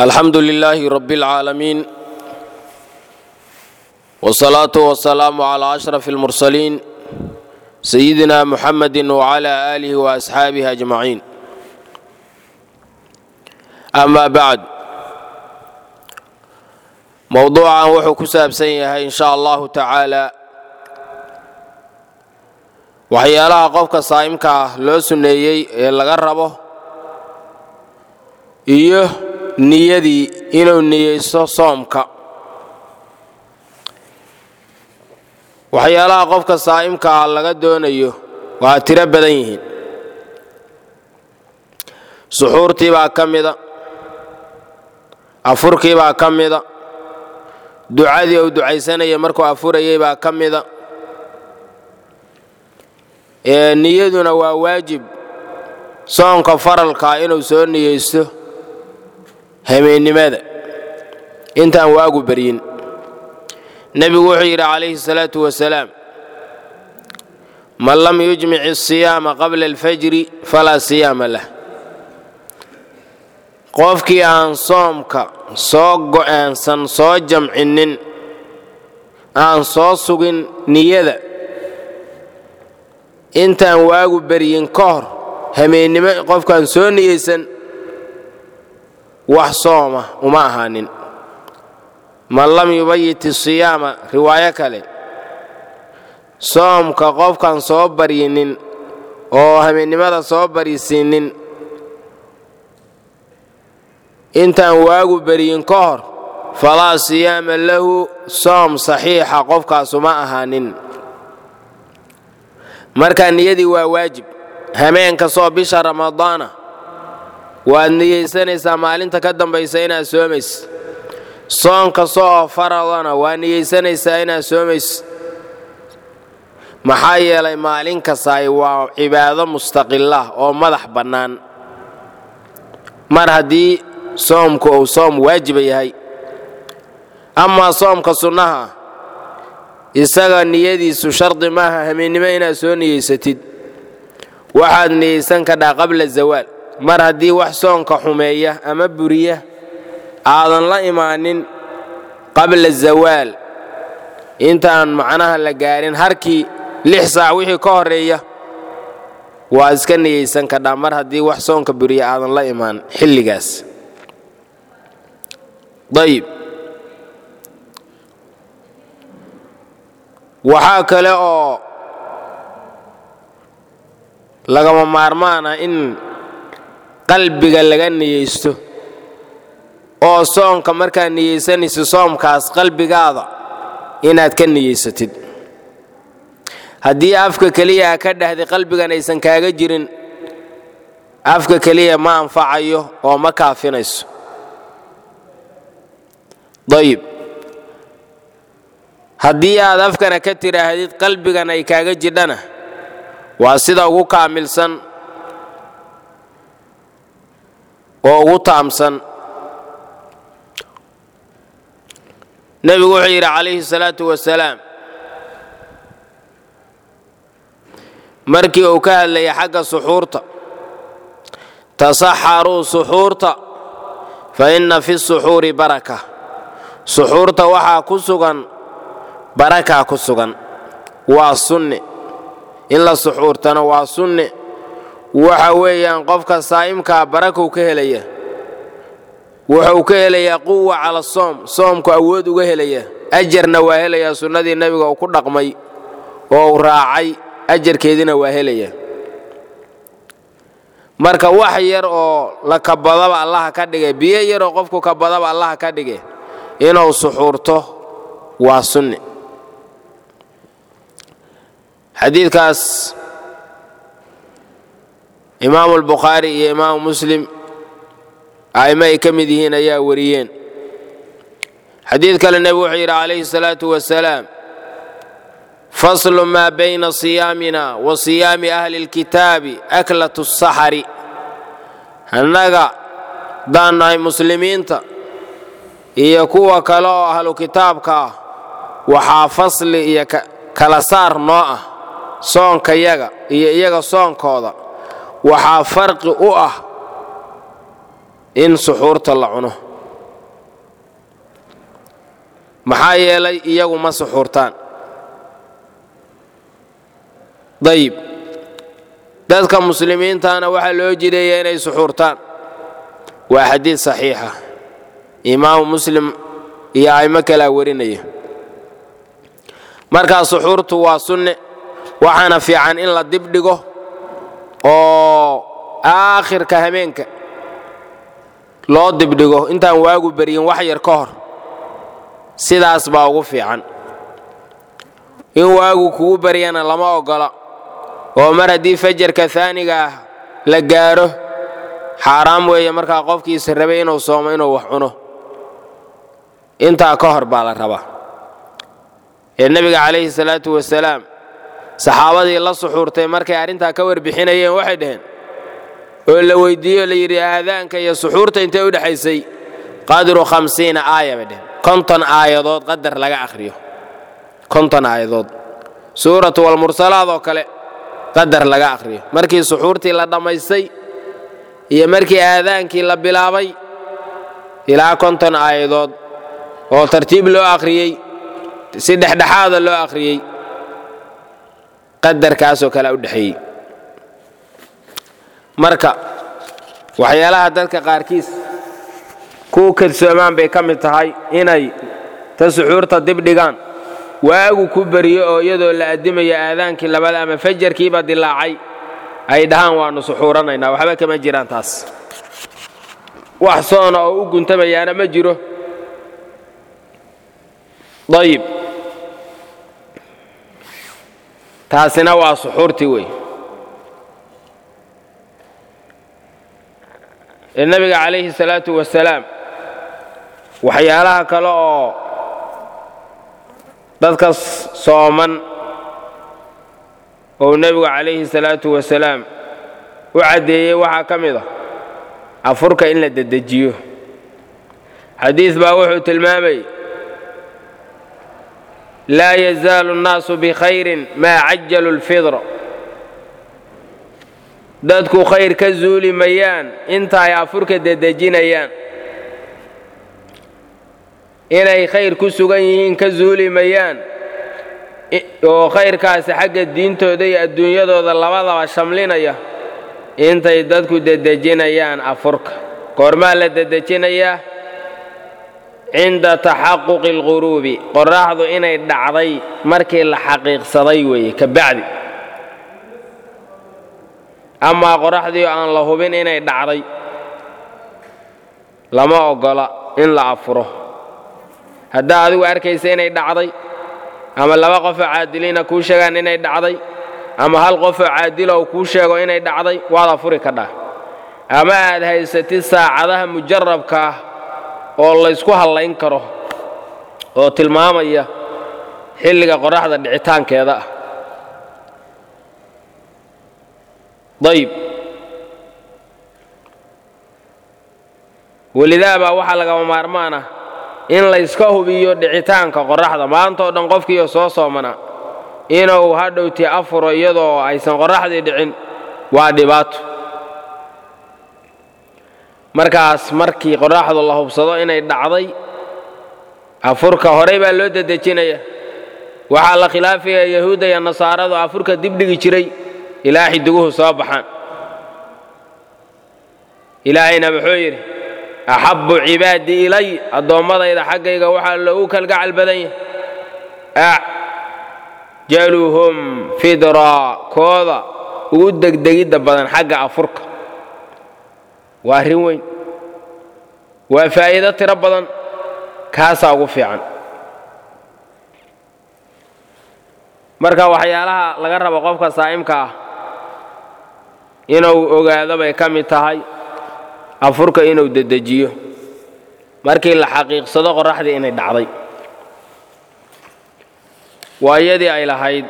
alxamdu lilaahi rabi اlcaalamiin wsalaatu wasalaamu calaa ashraf اlmursaliin sayidina muxamedi wcala aalihi waasxaabihi ajmaciin ama bacd mowduucan wuxuu ku saabsan yahay in sha allahu tacaala waxyaalaha qofka saa'imka ah loo sunneeyey ee laga rabo iyo niyadii inuu niyeysto soomka waxyaalaha qofka saa'imka ah laga doonayo waa tiro badan yihiin suxuurtii baa ka mida afurkii baa ka mida ducadii uu ducaysanaya markuu afurayay baa ka mida ee niyaduna waa waajib soonka faralkaa inuu soo niyeysto hameennimada intaan waagu baryin nebigu wuxuu yidhi calayhi salaatu wasalaam man lam yujmic asiyaama qabla alfajri falaa siyaama lah qofkii aan soomka soo go'aansan soo jamcinin aan soo sugin niyada intaan waagu baryin ka hor hameennimo qofkaan soo niyeysan wax sooma uma ahaanin man lam yubayit isiyaama riwaayo kale soomka qofkaan soo baryinin oo hameennimada soo barysiinin intaan waagu baryin ka hor falaa siyaama lahu soom saxiixa qofkaas uma ahaanin markaa niyadii waa waajib hameen kastoo bisha ramadaana waad niyeysanaysaa maalinta ka dambaysa inaad soomaysa soon kasta oo faradana waa niyeysanaysaa inaad soomaysa maxaa yeelay maalin kastaay waa cibaado mustaqilah oo madax bannaan mar haddii soomku uu soom waajiba yahay amaa soomka sunnaha isaga niyadiisu shardi maaha hameennimo inaad soo niyeysatid waxaad niyeysan kadhaa qabla zawaal mar haddii wax soonka xumeeya ama buriya aadan la imaanin qabla zawaal intaan macnaha la gaarin harkii lix saac wixii ka horreeya waad iska niyeysan kadhaa mar haddii wax soonka buriya aadan la imaan xilligaas ayib waxaa kale oo lagama maarmaan ah in qalbiga laga niyeysto oo soonka markaad niyeysanaysa soomkaas qalbigaada inaad ka niyeysatid haddii afka keliya ka dhahday qalbigan aysan kaaga jirin afka keliya ma anfacayo oo ma kaafinayso dayib haddii aad afkana ka tidhaahdid qalbigan ay kaaga jidhana waa sida ugu kaamilsan oo ugu taamsan nebigu wuxuu yidhi calayhi salaatu wasalaam markii uu ka hadlayay xagga suxuurta tasaxaruu suxuurta fa inna fi suxuuri baraka suxuurta waxaa ku sugan barakaa ku sugan waa sunne in la suxuurtana waa sunne waxa weeyaan qofka saa'imkaa barakou ka helaya wuxuu ka helayaa quwa cala soom soomku awood uga helaya ajarna waa helayaa sunnadii nebiga uu ku dhaqmay oo uu raacay ajarkeediina waa helaya marka wax yar oo la kabadaba allaha ka dhigay biyo yaroo qofku kabadaba allaha ka dhigay inuu suxuurto waa sunne xadiidkaas imaamu albukhaari iyo imaamu muslim a'immo ay ka mid yihiin ayaa wariyeen xadiid kale nebigu wuxuu yidhi calayhi salaatu wasalaam faslu maa bayna siyaamina wa siyaami ahli اlkitaabi aklatu الsaxari annaga haddaan nahay muslimiinta iyo kuwa kale oo ahlu kitaabka ah waxaa fasli iyo kala saar noo ah soonkayaga iyo iyaga soonkooda waxaa farqi u ah in suxuurta la cuno maxaa yeelay iyagu ma suxuurtaan dayib dadka muslimiintana waxaa loo jideeya inay suxuurtaan waa xadiid saxiixa imaamu muslim iyo a'imo kalaa warinaya markaa suxuurtu waa sunne waxaana fiican in la dibdhigo oo aakhirka habeenka loo dibdhigo intaan waagu beryin wax yar ka hor sidaas baa ugu fiican in waagu kugu baryana lama oggola oo mar haddii fajarka aaniga ah la gaaro xaaraam weeye markaa qofkiisa rabay inuu soomo inuu wax cuno intaa ka hor baa la rabaa ee nebiga calayhi salaatu wasalaam saxaabadii la suxuurtay markay arrintaa ka warbixinayeen waxay dhaheen oo la weyddiiyo la yidhi aadaanka iyo suxuurta intay u dhexaysay qadru khamsiina aaya bay dheheen konton aayadood qadar laga akhriyo konton aayadood suuratu walmursalaad oo kale qadar laga akhriyo markii suxuurtii la dhammaystay iyo markii aadaankii la bilaabay ilaa konton aayadood oo tartiib loo akhriyey si dhexdhexaada loo akhriyey qadarkaasoo kalea u dhexeeyey marka waxyaalaha dadka qaarkiis ku kadsoomaan bay ka mid tahay inay ta suxuurta dibdhigaan waagu ku beriyo oo iyadoo la addimayo aadaankii labada ama fajarkiiba dilaacay ay dhahaan waannu suxuuranaynaa waxba kama jiraan taas wax soona oo u guntamayaana ma jiro ayib taasina waa suxuurtii wey ee nebiga calayhi salaatu wasalaam waxyaalaha kale oo dadka sooman ou nebigu calayhi salaatu wasalaam u caddeeyey waxaa ka mid a afurka in la dedejiyo xadiis baa wuxuu tilmaamay laa yazaalu الnaasu bikhayrin maa cajalu اlfidr dadku khayr ka zuuli mayaan inta ay afurka dedejinayaan inay khayr ku sugan yihiin ka zuuli mayaan oo khayrkaasi xagga diintooda iyo adduunyadooda labadaba shamlinaya intay dadku dedejinayaan afurka goormaa la dedejinayaa cinda taxaquqi alquruubi qorraxdu inay dhacday markii la xaqiiqsaday weeye ka bacdi amaa qorraxdii aan la hubin inay dhacday lama oggola in la afuro haddaa adigu arkaysa inay dhacday ama laba qofoo caadiliina kuu sheegaan inay dhacday ama hal qofoo caadilow kuu sheego inay dhacday waad afuri ka dhah ama aad haysatid saacadaha mujarabka ah oo laysku hallayn karo oo tilmaamaya xilliga qorraxda dhicitaankeeda ah dayib welidaa baa waxaa lagama maarmaan ah in layska hubiyo dhicitaanka qorraxda maantao dhan qofkiiyo soo soomanaa inuu hadhowtii afuro iyadoo aysan qorraxdii dhicin waa dhibaato markaas markii qorraxdu la hubsado inay dhacday afurka horey baa loo dedejinaya waxaa la khilaafaya yahuudda iyo nasaaradu afurka dibdhigi jiray ilaa xidiguhu soo baxaan ilaahayna wuxuu yidhi axabbu cibaadii ilay addoommadayda xaggayga waxaa loogu kalgacal badan yahay acjaluhum fidraa kooda ugu degdegidda badan xagga afurka waa arrin weyn waa faa'iido tiro badan kaasaa ugu fiican marka waxyaalaha laga rabo qofka saa'imka ah inuu ogaado bay ka mid tahay afurka inuu dedejiyo markii la xaqiiqsado qorraxdii inay dhacday waa iyadii ay lahayd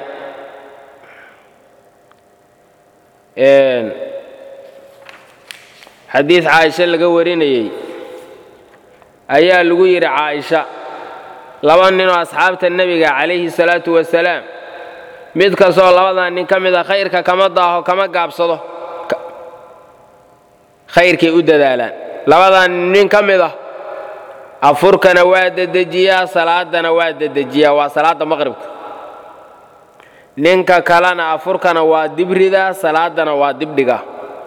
xadiid caaisha laga warinayey ayaa lagu yidhi caaisha laba ninoo asxaabta nebiga calayhi salaatu wasalaam mid kastoo labadan nin ka mida khayrka kama daaho kama gaabsado khayrkay u dadaalaan labadan nin ka mid ah afurkana waa dedejiyaa salaadana waa dedejiyaa waa salaadda maqribka ninka kalena afurkana waa dibridaa salaadana waa dibdhigaa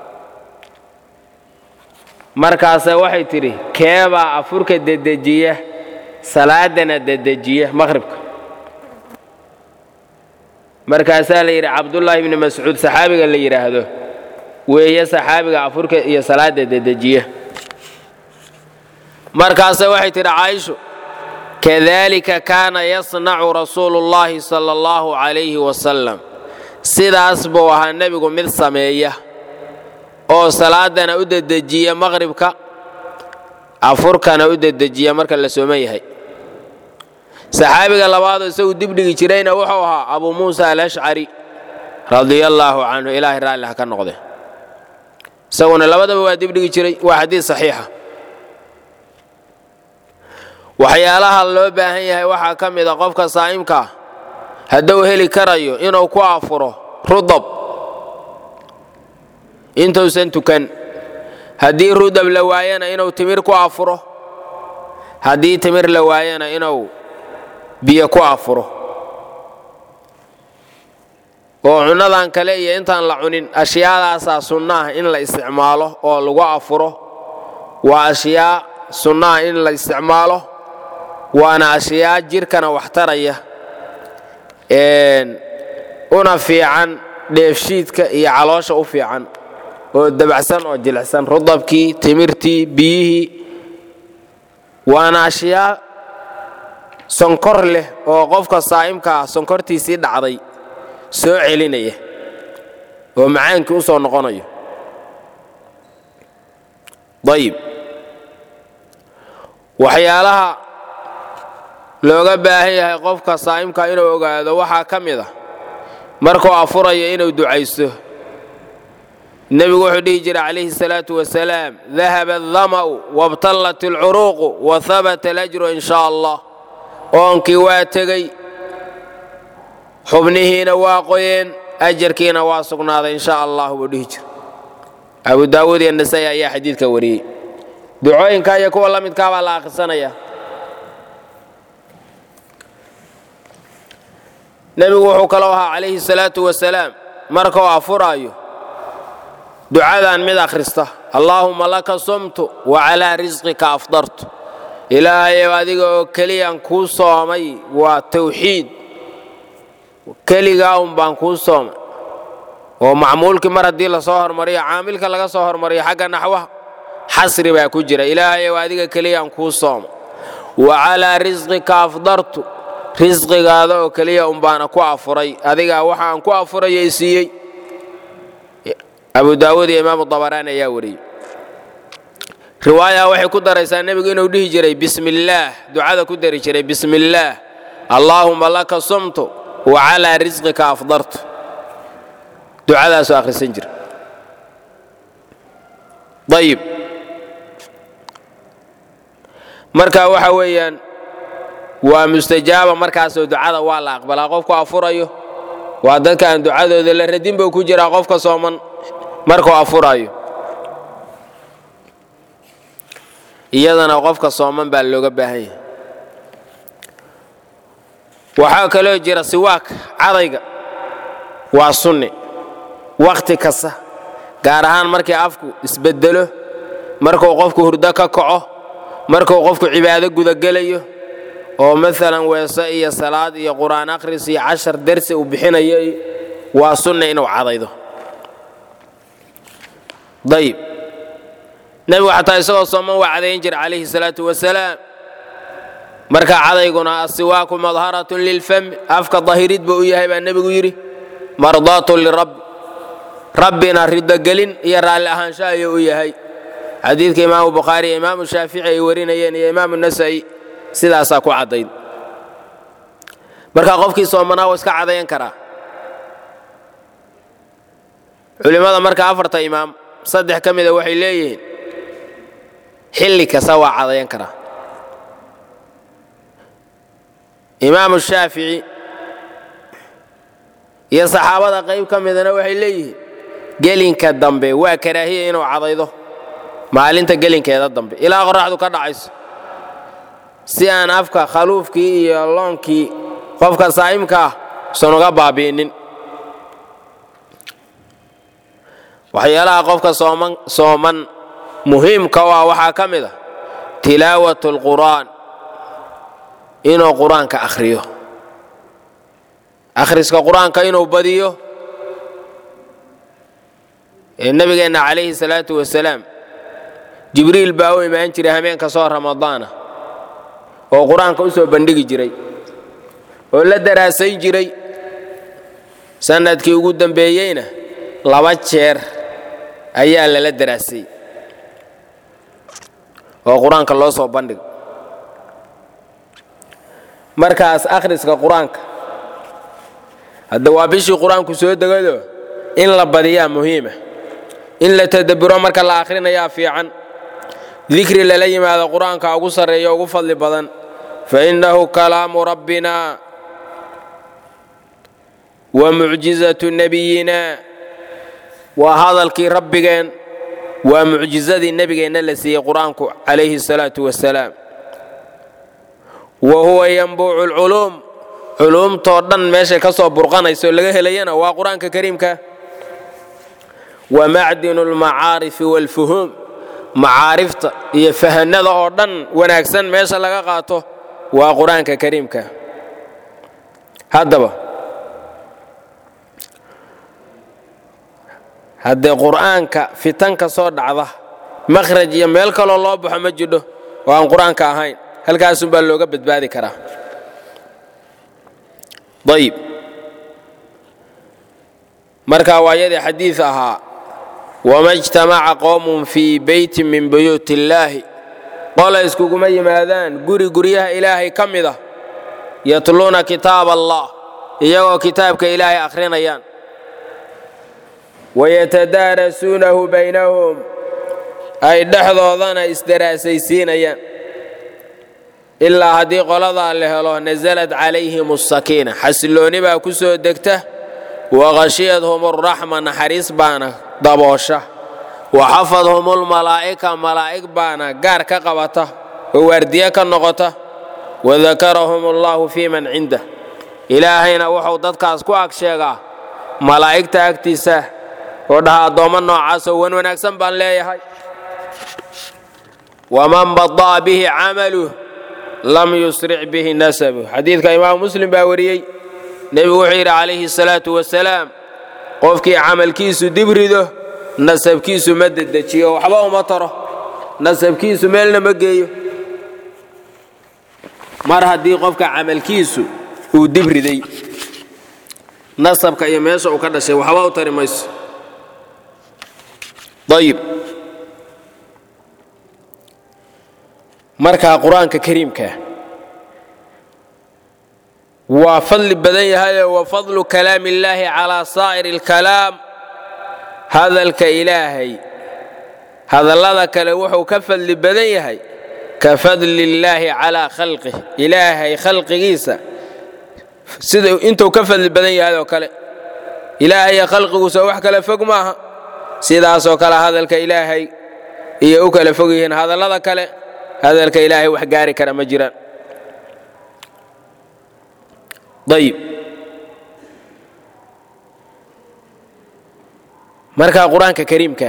markaase waxay tidhi keebaa afurka dedejiya salaadana dedejiya maqhribka markaasaa la yidhi cabdullaahi bni mascuud saxaabiga la yidhaahdo weeye saxaabiga afurka iyo salaada dedejiya markaase waxay tidhi caaishu kadalika kaana yasnacu rasuulu llaahi sala allahu calayhi wasalam sidaas buu ahaa nebigu mid sameeya oo salaadana u dedejiya maqhribka afurkana u dedejiya marka la sooman yahay saxaabiga labaadoo isagu dibdhigi jirayna wuxuu ahaa abuu muusa alashcari radia allaahu canhu ilaahay raalli ha ka noqde isaguna labadaba waa dibdhigi jiray waa xadiis saxiixa waxyaalaha loo baahan yahay waxaa ka mid a qofka saa'imkaa hadduu heli karayo inuu ku afuro rudab intuusan tukan haddii rudab la waayana inuu timir ku afuro haddii timir la waayana inuu biyo ku afuro oo cunnadan kale iyo intaan la cunin ashyaadaasaa sunno ah in la isticmaalo oo lagu afuro waa ashyaa sunno ah in la isticmaalo waana ashyaa jidhkana wax taraya una fiican dheefshiidka iyo caloosha u fiican oo dabacsan oo jilicsan rudabkii timirtii biyihii waana ashyaa sonkor leh oo qofka saa'imka ah sonkortiisii dhacday soo celinaya oo macaankii u soo noqonayo dayib waxyaalaha looga baahan yahay qofka saa'imka inuu ogaado waxaa ka mid a markuu afurayo inuu ducaysto nebigu wuxuu dhihi jira calayhi salaatu wasalaam dahaba adama'u wabtallat alcuruuqu wa habata alajru in shaa allah oonkii waa tegey xubnihiina waa qoyeen ajarkiina waa sugnaaday in sha allah buu dhihi jira abu daawuud iyo nasai ayaa xadiidka wariyey ducooyinka iyo kuwa la midkaa baa la akhrisanaya nebigu wuxuu kaloo ahaa calayhi salaatu wasalaam markuu afuraayo ducadan mid akhrista allaahumma laka sumtu wa calaa risqika afdartu ilaahayow adiga oo keliyaan kuu soomay waa tawxiid keligaa un baan kuu soomay oo macmuulkii mar haddii lasoo hormariyo caamilka laga soo hormariyo xagga naxwaha xasri baa ku jira ilaahayow adiga keliyaan kuu soomay wa calaa risqika afdartu risqigaada oo keliya un baana ku afuray adigaa waxaan ku afurayo i siiyey abu daawuud iyo imaamu dabaraani ayaa wariyey riwaaya waxay ku daraysaa nebigu inuu dhihi jiray bismi illaah ducada ku dari jiray bismi illaah allaahumma laka sumtu wa calaa risqika afdartu ducadaasuu akhrisan jira ayib marka waxa weeyaan waa mustajaaba markaasoo ducada waa la aqbalaa qofku afurayo waa dadka aan ducadooda la radin buu ku jiraa qofka sooman markuu afuraayo iyadana qofka sooman baa looga baahan yahay waxaa kaloo jira siwaak cadayga waa sunni wakhti kasta gaar ahaan markii afku isbeddelo markuu qofku hurdo ka kaco markuu qofku cibaado gudagelayo oo maalan weese iyo salaad iyo qur'aan akhris iyo cashar dersi uu bixinayo waa sunna inuu cadaydo dayib nebigu xataa isagoo sooman waa cadayn jira calayhi salaatu wasalaam marka cadayguna asiwaaku madharatun lilfami afka dahirid buu u yahay baa nebigu yidhi mardaatun lirabbi rabbina ridogelin iyo raalli ahaansho ayuu u yahay xadiidka imaamu bukhaari iyo imaamu shaafici ay warinayeen iyo imaamu nasa'i sidaasaa ku caddayd marka qofkii soomanaa wuu iska cadayan karaa culimmada marka afarta imaam saddex ka mida waxay leeyihiin xilli kasta waa cadayan karaa imaamu shaafici iyo saxaabada qayb ka midana waxay leeyihiin gelinka dambe waa karaahiya inuu cadaydo maalinta gelinkeeda dambe ilaa qoraxdu ka dhacayso si aan afka khaluufkii iyo loonkii qofka saa'imka ah usan uga baabi'inin waxyaalaha qofka sooman sooman muhiimka u ah waxaa ka mid a tilaawat alqur'aan inuu qur-aanka akhriyo akhriska qur-aanka inuu badiyo ee nebigeenna calayhi salaatu wasalaam jibriil baa u imaan jiray hameenka soo ramadaana oo qur-aanka u soo bandhigi jiray oo la daraasayn jiray sannadkii ugu dambeeyeyna laba jeer ayaa lala daraasay oo qur-aanka loo soo bandhig markaas akhriska qur-aanka hadda waa bishii qur-aanku soo degado in la badiyaa muhiima in la tadabburo marka la akhrinayaa fiican dikri lala yimaado qur-aanka ugu sarreeya ugu fadli badan fa innahu kalaamu rabbina wa mucjizatu nebiyina waa hadalkii rabbigeen waa mucjizadii nebigeenna la siiyey qur-aanku calayhi salaatu wasalaam wa huwa yanbuucu lculuum culuumtoo dhan meeshay ka soo burqanayso laga helayana waa qur-aanka kariimka wa macdinu almacaarifi waalfuhuum macaarifta iyo fahanada oo dhan wanaagsan meesha laga qaato waa qur-aanka kariimka haddaba haddee qur'aanka fitanka soo dhacda makhraj iyo meel kaloo loo baxo ma jidho oo aan qur-aanka ahayn halkaasunbaa looga badbaadi karaa ayib marka waayadii xadiid ahaa wama ijtamaca qowmun fii beytin min buyuuti illaahi qola iskuguma yimaadaan guri guryaha ilaahay ka mid ah yatluuna kitaab allah iyagoo kitaabka ilaahay akhrinayaan wayatadaarasuunahu baynahum ay dhexdoodana isdaraasaysiinayaan ilaa haddii qoladaa la helo nasalad calayhim asakiina xasilloonni baa ku soo degta waqashiyadhum araxma naxariis baana daboosha waxafadhum ulmalaa'ika malaa'ig baana gaar ka qabata oo waardiye ka noqota wadakarahum allahu fii man cindah ilaahayna wuxuu dadkaas ku ag sheegaa malaa'igta agtiisa oo dhaha addoommo noocaasoo wan wanaagsan baan leeyahay waman bada'a bihi camaluh lam yusric bihi nasabuh xadiidka imaamu muslim baa wariyey nebigu wuxuu yidhi calayhi salaatu wasalaam qofkii camalkiisu dibrido nasabkiisu ma dedejiyo waxba uma taro nasabkiisu meelna ma geeyo mar haddii qofka camalkiisu uu dibriday nasabka iyo meesha uu ka dhashay waxba u tari mayso ayib markaa qur-aanka kariimka waa fadli badan yahayo wa fadlu kalaami illaahi calaa saa'iri alkalaam hadalka ilaahay hadallada kale wuxuu ka fadli badan yahay ka fadli illaahi calaa khalqih ilaahay khalqigiisa sida intuu ka fadli badan yahay oo kale ilaahaya khalqiguusa wax kale fog maaha sidaasoo kale hadalka ilaahay iyo u kala fog yihiin hadallada kale hadalka ilaahay wax gaari kara ma jiraan ayib markaa qur-aanka kariimka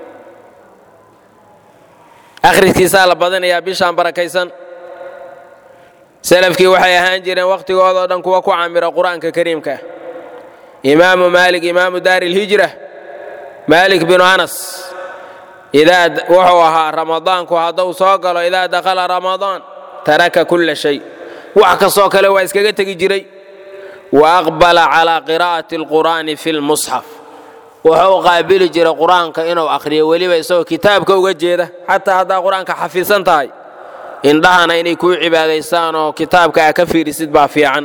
akhriskiisaa la badinayaa bishaan barakaysan salafkii waxay ahaan jireen wakhtigoodao dhan kuwa ku camira qur-aanka kariimka imaamu maalik imaamu daari ilhijra maalik binu anas idaa wuxuu ahaa ramadaanku hadduu soo galo idaa dakhala ramadaan taraka kulla shay wax kastoo kale waa iskaga tegi jiray wa aqbala calaa qiraa'ati alqur'aani fi lmusxaf wuxuu qaabili jiray qur-aanka inuu akhriyo weliba isagoo kitaabka uga jeeda xataa haddaa qur-aanka xafiidsan tahay indhahana inay kuu cibaadaystaan oo kitaabka aa ka fiirisid baa fiican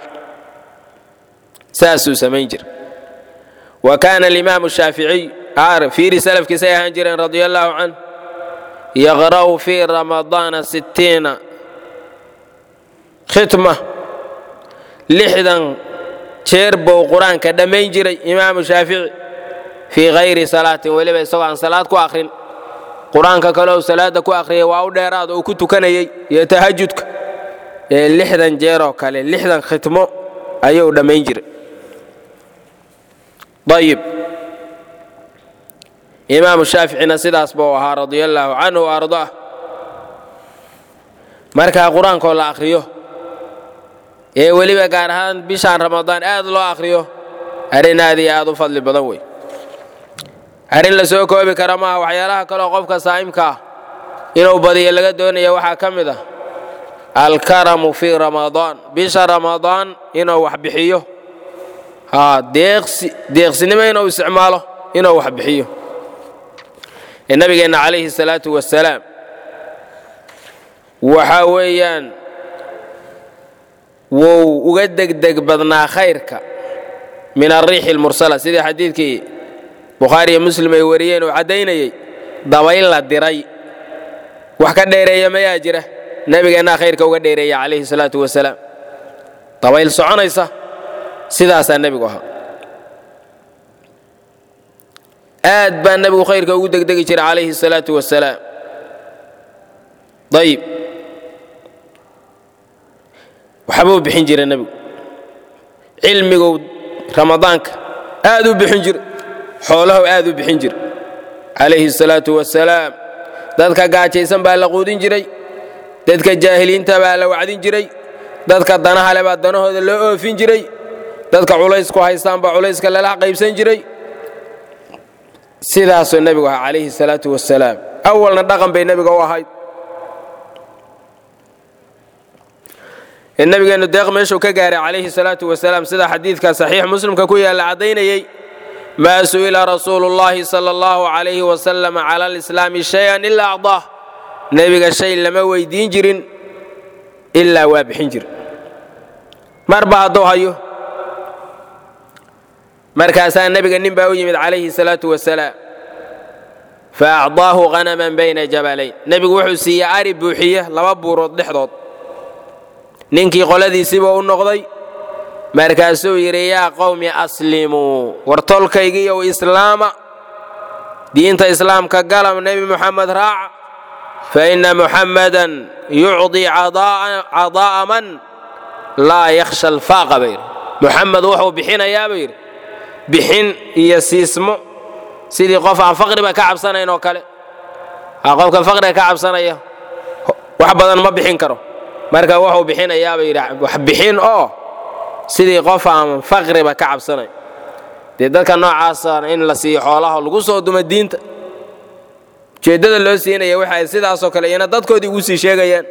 saasuu samayn jira wa kaana alimaamu shaaficiy fiiri salafkiisay ahaan jireen radia allaahu can yaqra'u fii ramadaana sittiina khitma lixdan jeer buu qur-aanka dhammayn jiray imaamu shaafici fii hayri salaatin weliba isagoo aan salaad ku akhrin qur-aanka kale ou salaadda ku akhriyay waa u dheeraad oo ku tukanayey iyo tahajudka ee lixdan jeer oo kale lixdan khitmo ayuu dhammayn jiray ayib imaamu shaaficina sidaas buu ahaa radia allaahu canhu wa ardaah markaa qur-aankoo la akhriyo ee weliba gaar ahaan bishaan ramadaan aad loo akhriyo arrin aad iyo aad u fadli badan wey arrin la soo koobi kara maaha waxyaalaha kaleo qofka saa'imka ah inuu badiyo laga doonaya waxaa ka mid ah alkaramu fii ramadaan bisha ramadaan inuu wax bixiyo haa deeqsi deeqsinimo inuu isticmaalo inuu wax bixiyo ee nabigeenna calayhi salaatu wasalaam waxa weeyaan wuu uga degdeg badnaa khayrka min alriixi almursala sidii xadiidkii bukhaari iyo muslim ay wariyeen uu caddaynayey dabayl la diray wax ka dheereeya mayaa jira nebigeennaa khayrka uga dheereeya calayhi salaatu wasalaam dabayl soconaysa sidaasaa nebigu ahaa aad baa nebigu khayrka ugu degdegi jira calayhi salaatu wasalaam ayib waxbuu bixin jira nebigu cilmigow ramadaanka aad u bixin jira xoolahow aad u bixin jira calayhi salaatu wasalaam dadka gaajaysan baa la quudin jiray dadka jaahiliinta baa la wacdin jiray dadka danaha le baa danahooda loo oofin jiray dadka culaysku haystaan baa culayska lala qaybsan jiray sidaasuu nebigu ahaa calayhi salaatu wasalaam awalna dhaqan bay nebiga u ahayd nabigeennu deeq meeshuu ka gaaray calayhi salaatu wasalaam sida xadiidka saxiix muslimka ku yaalla caddaynayey maa su'ila rasuulu llaahi sala allahu calayhi wasalam cala alislaami shay-an ilaa acdaah nebiga shay lama weydiin jirin ilaa waa bixin jir marba hadduu hayo markaasaa nebiga nin baa u yimid calayhi salaatu wasalaam fa acdaahu hanaman bayna jabalayn nebigu wuxuu siiyey ari buuxiya laba buurood dhexdood ninkii qoladiisiibuu u noqday markaasuu yidhi yaa qowmi aslimuu war tolkaygiiyow islaama diinta islaamka galam nebi muxamed raaca fa inna muxammadan yucdii cadaa'a man laa yakhsha alfaaqa ba yidhi muxamed wuxuu bixinayaa ba yidhi bixin iyo siismo sidii qof aan faqriba ka cabsanayn oo kale qofka faqriga ka cabsanaya wax badan ma bixin karo marka wuxuu bixinayaaba yidhi wax bixin oo sidii qof aan faqriba ka cabsanayn dee dadka noocaasa in la siiyo xoolaha lagu soo duma diinta ujeeddada loo siinaya waxay sidaasoo kale iyana dadkoodii ugu sii sheegayaan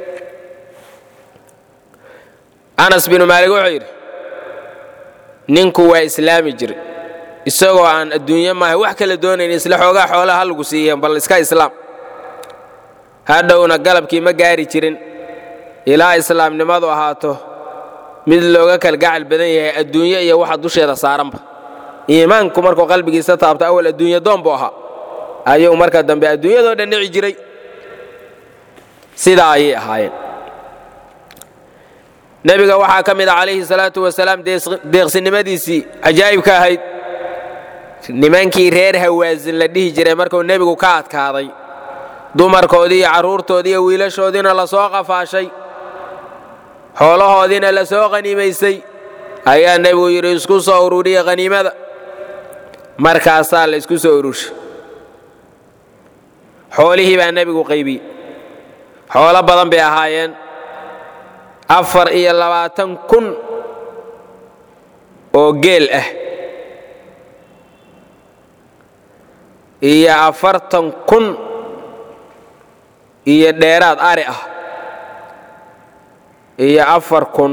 anas binu maalig wuxuu yidhi ninku waa islaami jira isagoo aan adduunyo maaha wax kala doonayn isla xoogaa xoolaha ha lagu siiya bal iska islaam hadhowna galabkii ma gaari jirin ilaa islaamnimadu ahaato mid looga kalgacal badan yahay adduunyo iyo waxa dusheeda saaranba iimaanku markuu qalbigiisa taabto awal adduunyo doon buu ahaa ayuu marka dambe adduunyadoo dhan dhici jiray sidaa ayay ahaayeen nebiga waxaa ka mid ah calayhi salaatu wasalaam deeqsinimadiisii cajaa'ibka ahayd nimankii reer hawaasin la dhihi jiray markuu nebigu ka adkaaday dumarkoodii iyo carruurtoodii iyo wiilashoodiina la soo qafaashay xoolahoodiina la soo qhaniimaysay ayaa nebigu yidhi isku soo ururiya khaniimada markaasaa la isku soo ururshay xoolihii baa nebigu qaybiyey xoolo badan bay ahaayeen afar iyo labaatan kun oo geel ah iyo afartan kun iyo dheeraad ari ah iyo afar kun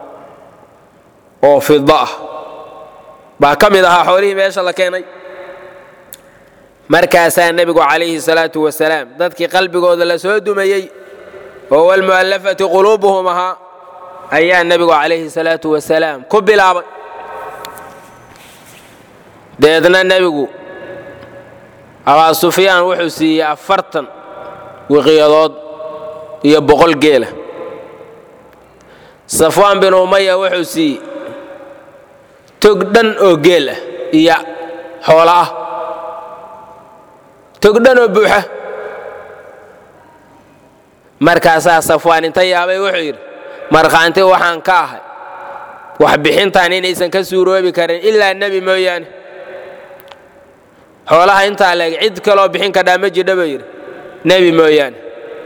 oo fiddo ah baa ka mid ahaa xoolihii meesha la keenay markaasaa nebigu calayhi salaatu wasalaam dadkii qalbigooda la soo dumayey oo walmu'allafati quluubuhum ahaa ayaa nebigu calayhi salaatu wasalaam ku bilaabay deedna nebigu abaa sufyaan wuxuu siiyey afartan wiqiyadood iyo boqol geela safwaan bin umaya wuxuu siiyey tog dhan oo geel ah iyo xoolo ah tog dhan oo buuxa markaasaa safwaan inta yaabay wuxuu yidhi markhaanti waxaan ka ahay waxbixintan inaysan ka suuroobi karin ilaa nebi mooyaane xoolaha intaa leeg cid kaloo bixin kadhaa ma jidha buu yidhi nebi mooyaane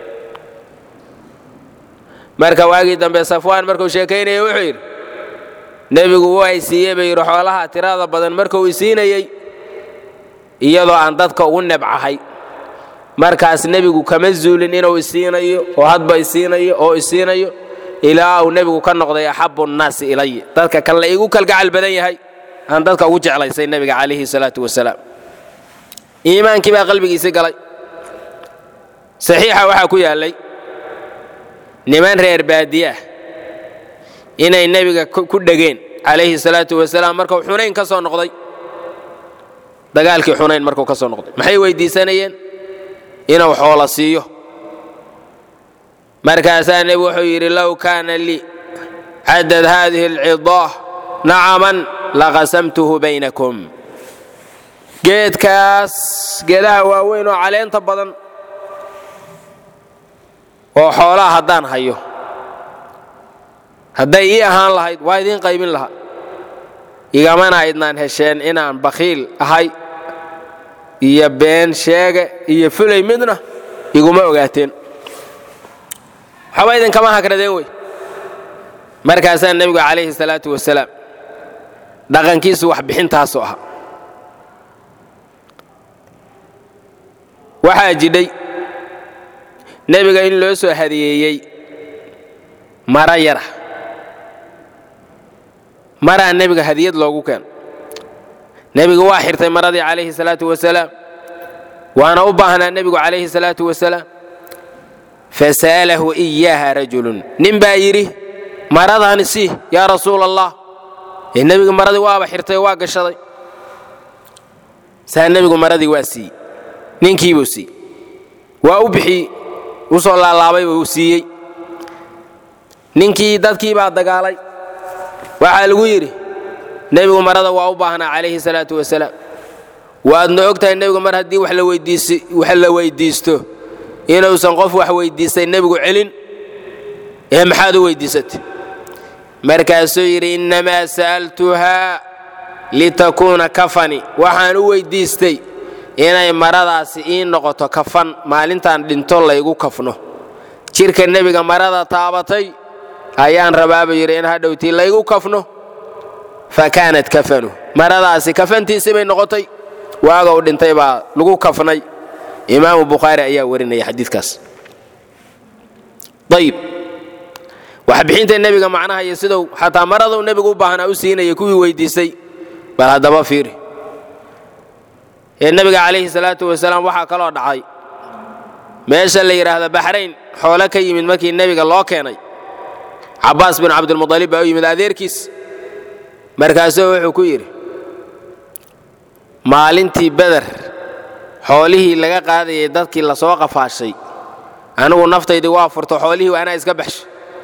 marka waagii dambe safwaan markuu sheekaynayay wuxuu yidhi nebigu wuu ay siiyey buu yidhi xoolaha tirada badan markuu isiinayey iyadoo aan dadka ugu nebcahay markaas nebigu kama zuulin inuu isiinayo oo hadba isiinayo oo isiinayo ilaa uu nebigu ka noqday axabu nnaasi ilay dadka kan la iigu kalgacal badan yahay aan dadka ugu jeclaysay nebiga calayhi salaatu wasalaam iimaankii baa qalbigiisi galay saxiixa waxaa ku yaallay niman reer baadiye ah inay nebiga ku dhegeen calayhi salaatu wasalaam markuu xunayn ka soo noqday dagaalkii xunayn markuu ka soo noqday maxay weyddiisanayeen inuu xoolo siiyo markaasaa nebigu wuxuu yidhi low kaana lii cadad haadihi alcidaah nacaman laqasamtuhu baynakum geedkaas geedaha waaweyn oo caleenta badan oo xoolaha haddaan hayo hadday ii ahaan lahayd waa idiin qaybin lahaa igamana aydnaan hesheen inaan bakhiil ahay iyo been sheege iyo fulay midna iguma ogaateen waxba idinkama hakradeen wey markaasaa nebigu calayhi salaatu wasalaam dhaqankiisu waxbixintaasu ahaa waxaa jidhay nebiga in loo soo hadiyeeyey mara yara maraa nebiga hadiyad loogu keeno nebigu waa xirtay maradii calayhi salaatu wasalaam waana u baahnaa nebigu calayhi salaatu wasalaam fasa'alahu iyaaha rajulun nin baa yidhi maradaani sii yaa rasuula allah ee nebigu maradii waaba xirtay waa gashaday saa nebigu maradii waa siiyey ninkiibuu siiyey waa u bixiyey u soo laalaabay uu siiyey ninkii dadkii baa dagaalay waxaa lagu yidhi nebigu marada waa u baahnaa calayhi salaatu wasalaam waadna og tahay nebigu mar haddii wax la weyddiisto inuusan qof wax weyddiistay nebigu celin ee maxaad u weyddiisatay markaasuu yidhi innamaa sa'altuhaa litakuuna kafani waxaan u weyddiistay inay maradaasi ii noqoto kafan maalintaan dhinto laygu kafno jidhka nebiga marada taabatay ayaan rabaabuu yidhi in hadhowtii laygu kafno fa kaanat kafanu maradaasi kafantiisii bay noqotay waaga u dhintay baa lagu kafnay imaamu bukhaari ayaa warinaya xadiidkaas ayib waxbixinta nebiga macnaha iyo siduu xataa maraduu nebigu u baahnaa u siinaya kuwii weyddiistay bal haddaba fiiri ee nebiga calayhi salaatu wasalaam waxaa kaloo dhacay meesha la yidhaahda baxrayn xoole ka yimid markii nebiga loo keenay cabbaas bin cabdilmuطalib baa u yimid adeerkiis markaasuu wuxuu ku yidhi maalintii beder xoolihii laga qaadayay dadkii lasoo qafaashay anigu naftaydii waa furto xoolihii anaa iska baxshay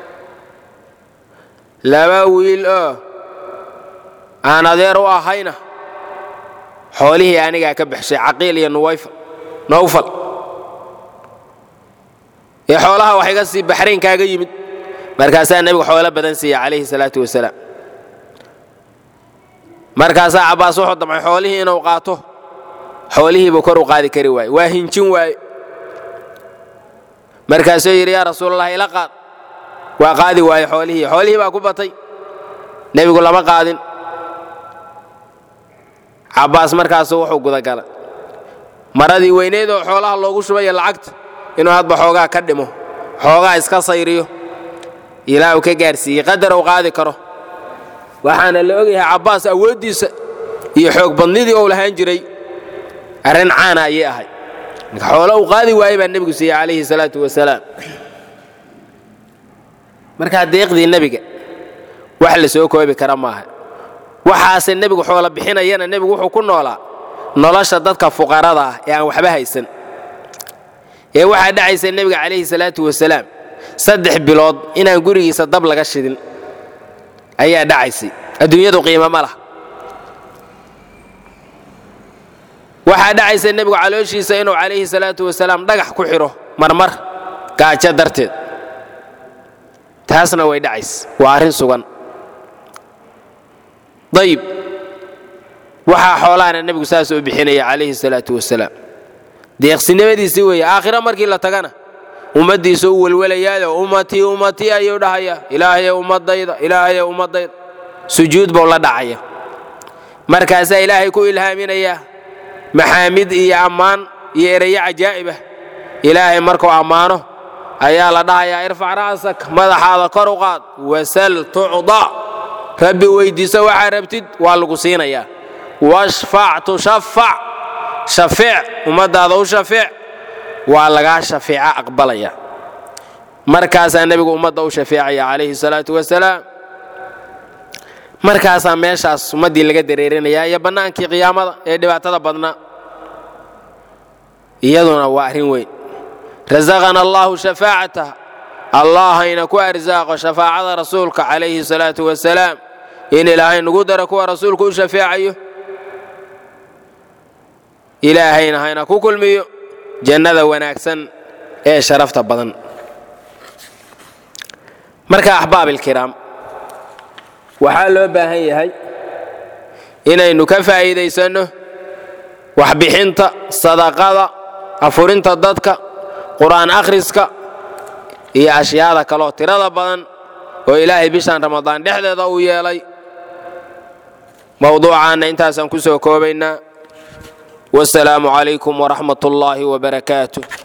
laba wiil oo aan adeer u ahayna xoolihii anigaa ka baxshay caqiil iyo nowfal ee xoolaha wax iga sii baxrayn kaaga yimid markaasaa nebigu xoolo badan siiya calayhi salaatu wasalaam markaasaa cabbaas wuxuu damcay xoolihii inuu qaato xoolihiibuu kor u qaadi kari waaye waa hinjin waaye markaasuu yidhi yaa rasuulallah ila qaad waa qaadi waaye xoolihii xoolihii baa ku batay nebigu lama qaadin cabbaas markaasu wuxuu gudagalay maradii weyneed oo xoolaha loogu shubaya lacagta inuu hadba xoogaa ka dhimo xoogaa iska sayriyo ilaa uu ka gaarsiiyey qadar uu qaadi karo waxaana la ogyahay cabbaas awooddiisa iyo xoog badnidii uu lahaan jiray arrin caana ayay ahay marka xoolo uu qaadi waayey baa nebigu siiyey calayhi salaatu wasalaam markaa deeqdii nebiga wax la soo koobi kara maaha waxaase nebigu xoolo bixinayana nebigu wuxuu ku noolaa nolosha dadka fuqarada ah ee aan waxba haysan ee waxaa dhacaysa nebiga calayhi salaatu wasalaam saddex bilood inaan gurigiisa dab laga shidin ayaa dhacaysay adduunyadu qiimo ma laha waxaa dhacaysa nebigu calooshiisa inuu calayhi salaatu wasalaam dhagax ku xidho marmar gaajo darteed taasna way dhacays waa arrin sugan dayib waxaa xoolahana nebigu saas u bixinaya calayhi salaatu wasalaam deeqsinimadiisii weeye aakhira markii la tagana ummaddiisa u welwelayaado ummatii ummatii ayuu dhahaya ilaahaye ummadayda ilaahaye ummadayda sujuud buu la dhacaya markaasaa ilaahay ku ilhaaminaya maxaamid iyo ammaan iyo erayo cajaa'ibah ilaahay markuu ammaano ayaa la dhahayaa irfac ra'sak madaxaada kor u qaad wasal tucda rabbi weyddiiso waxaa rabtid waa lagu siinayaa washfac tushafac shafeec ummaddaada u shafeec waa lagaa shafeeca aqbalaya markaasaa nebigu ummadda u shafeecaya calayhi salaatu wasalaam markaasaa meeshaas ummaddii laga dareerinayaa iyo bannaankii qiyaamada ee dhibaatada badnaa iyaduna waa arrin weyn rasaqana allaahu shafaacatah allah hayna ku arsaaqo shafaacada rasuulka calayhi salaatu wasalaam in ilaahay nugu daro kuwa rasuulku u shafeecayo ilaahayna hayna ku kulmiyo jannada wanaagsan ee sharafta badan marka axbaabilkiraam waxaa loo baahan yahay inaynu ka faa'iidaysanno waxbixinta sadaqada afurinta dadka qur'aan akhriska iyo ashyaada kaleoo tirada badan oo ilaahay bishan ramadaan dhexdeeda uu yeelay mowduucaanna intaasaan ku soo koobaynaa wasalaamu calaykum waraxmat ullaahi wabarakaatu